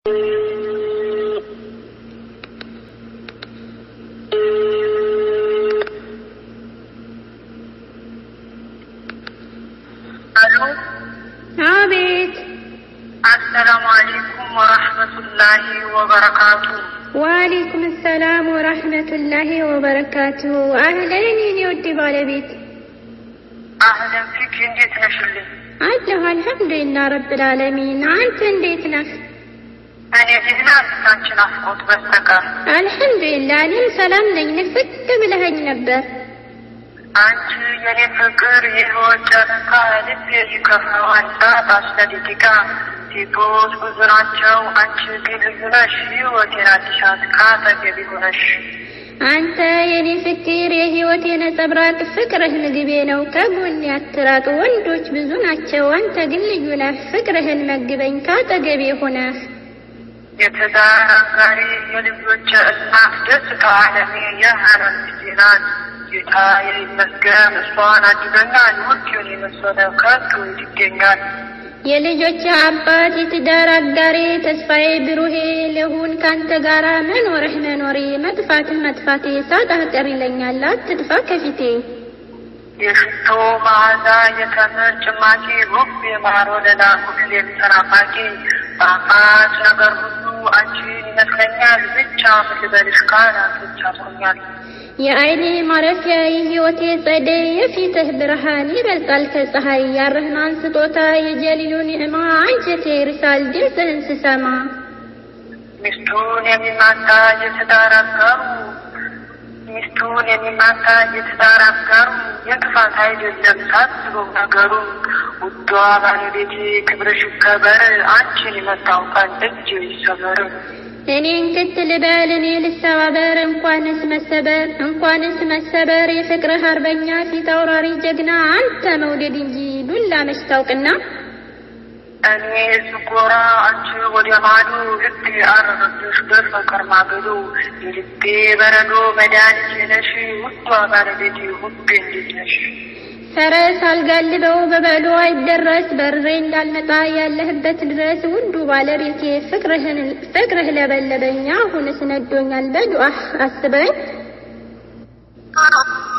አሎ አቤት። አሰላሙ አሌይኩም ወረህመቱላሂ ወበረካቱ። ወአለይኩም ሰላም ወራህመቱላሂ ወበረካቱ። አህለን የኔ ውድ ባለቤት አህለን ፊክ እንዴት ነሽልኝ? አለሁ አልሐምዱሊላህ ረብል ዓለሚን። አንተ እንዴት ነህ? እኔ ደህና ፊታችን አፍቆት በስተቀር አልሐምዱሊላህ እኔም ሰላም ነኝ። ንፍቅ ብለኸኝ ነበር። አንቺ የኔ ፍቅር የህይወት ጨረቃ ልቤ ይከፋዋል በአስራ ደቂቃ ሴቶች ብዙ ናቸው፣ አንቺ ግን ልዩ ነሽ። ህይወቴን አዲሻት ካጠገቢ ሆነሽ አንተ የኔ ፍቅር የህይወት የነጸብራቅ ፍቅርህ ምግቤ ነው ከጎኔ አትራቅ። ወንዶች ብዙ ናቸው፣ አንተ ግን ልዩ ነህ። ፍቅርህን መግበኝ ካጠገቤ ሆነህ የትዳር አጋሪ የልጆች እናት ደስታ አለሜ የሀረም ልጄ ናት። ጌታ ይመስገን እሷን አድበናል። ውድን የመሰለ ከቶ ይገኛል። የልጆች አባት የትዳር አጋሬ ተስፋዬ ብሩሄ ልሁን ካንተ ጋራ መኖርህ መኖሬ መጥፋትህ መጥፋቴ ሳጣህ ቀር ይለኛል አትጥፋ ከፊቴ የሽቶ መዓዛ የተምር ጭማቂ ውብ የማር ወለላ ሁሌም ተናፋቂ ጣፋጭ ነገር ሁሉ አንቺን ይመስለኛል። ብቻ ምን ልበልሽ ቃላቶች አጥሮኛል። የአይኔ ማረፊያ የህይወቴ ጸደይ የፊትህ ብርሃን ይበልጣል ከፀሐይ ያረህናን ስጦታ የጀሊሉ ኒዕማ አንጀቴ ይርሳል ድምፅህን ስሰማ ሚስቱን የሚማታ የትዳር አጋሩ ሚስቱን የሚማታ የትዳር አጋሩ የክፋት አይደለም ሳስበው ነገሩ። ውዷ ባለቤቴ ክብርሽ ይከበር፣ አንቺን የመታው ቀን እጅ ይሰበር። እኔን ክት ልበል እኔ ልሰባበር እንኳንስ መሰበር እንኳንስ መሰበር የፍቅርህ አርበኛ ፊት አውራሪ ጀግና አንተ መውደድ እንጂ ዱላ መች ታውቅና እኔ ዝጎራ አንቺ ወደ ማዶ ልቤ አረረብሽ በፍቅር ማገዶ የልቤ በረዶ መድኃኒቴ ነሽ ውዷ ባለቤቴ ውቤ እንዴት ነሽ? ፈረስ አልጋልበው በበሎ አይደረስ በርሬ እንዳልመጣ ያለህበት ድረስ ውዱ ባለቤቴ ፍቅርህን ፍቅርህ ለበለበኝ አሁንስ ነዶኛል በዱአህ አስበኝ